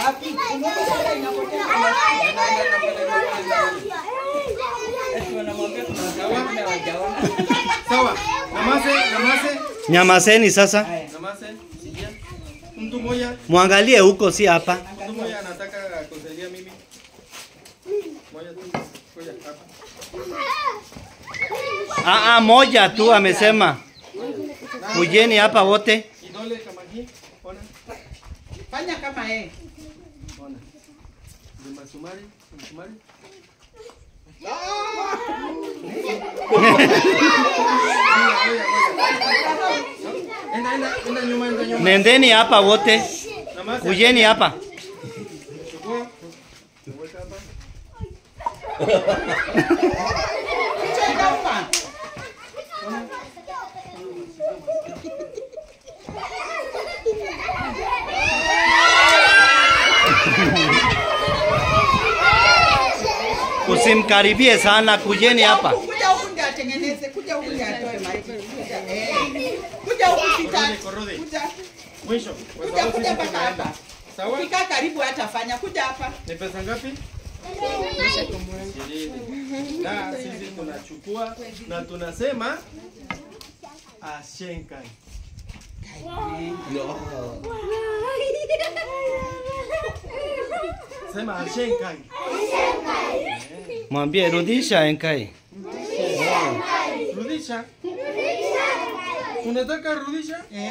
Wapi? Umeona inapotea kwa Eti wanamwambia kuna wanaume hawajaona. Sawa. Namase, namase, Nyamazeni sasa, namase. Sikia. Mtu mmoja, mwangalie huko, si hapa. mtu mmoja anataka kusaidia mimi. Moja tu. Ngoja hapa. Aa, moja tu amesema. Kujeni hapa wote. Kidole kama hii. Ona. Fanya kama yeye. Ona. Ni masumari, masumari. Enda, enda, enda nyuma, enda nyuma. Nendeni hapa wote, Namase. kujeni hapa. Chukua. Weka hapa. Chenda hapa. Usimkaribie sana, kujeni hapa. Kuja huku ndio atengeneze, kuja huku ndio atoe maji. Kuja, eh. Kuja huku sita. Korode, korode. Kuja. Mwisho. Kwa Kuja sababu kuja sisi mpaka tunaenda. hapa. Sawa? Ukikaa karibu hatafanya. Kuja hapa. Ni pesa ngapi? Ishirini. Na sisi tunachukua na tunasema ashenkai. Sema ashenkai. Mwambie rudisha enkai. Rudisha. Unataka rudisha? Eh.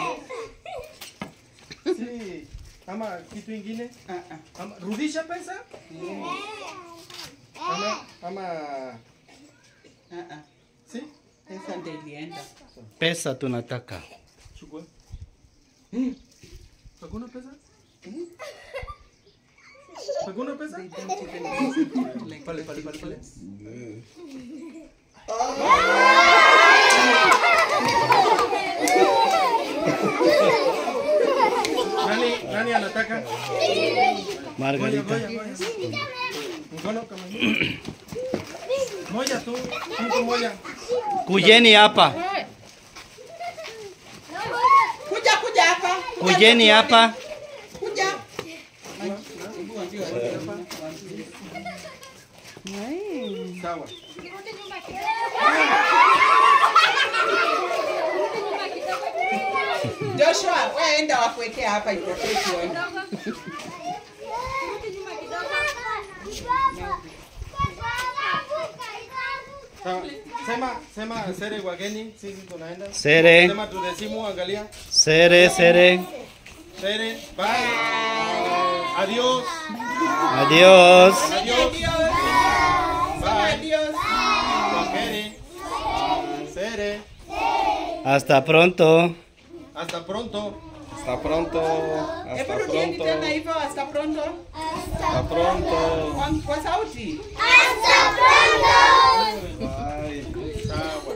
Si. Ama kitu ingine? Ah, ah. Ama rudisha pesa? Ama ama Ah, ah. si? Pesa ndio ilienda. Pesa tunataka. Chukua. Hakuna pesa? Hakuna pesa? Pale pale pale pale. Nani nani anataka? Moja Margarita. moja moja. Mkono kama hivi. Moja tu, mtu moja. Kujeni hapa, Kuja kuja hapa. Kuja kujeni hapa. Kuja. Sawa. Joshua, wewe enda wakuwekea hapa ipokee tuone. Sawa. Sema sema sere wageni, sisi tunaenda. Sere, Sema tudesimu, angalia. sere, sere. Sere, bye. Adiós. Adiós. Adiós. Bye. Adiós. Kwaheri. Sere. Hasta pronto. Hasta pronto. Hasta pronto. Hasta Hebu rudieni pronto. tena hivyo hasta pronto. Hasta pronto. Kwa, kwa sauti. Bye.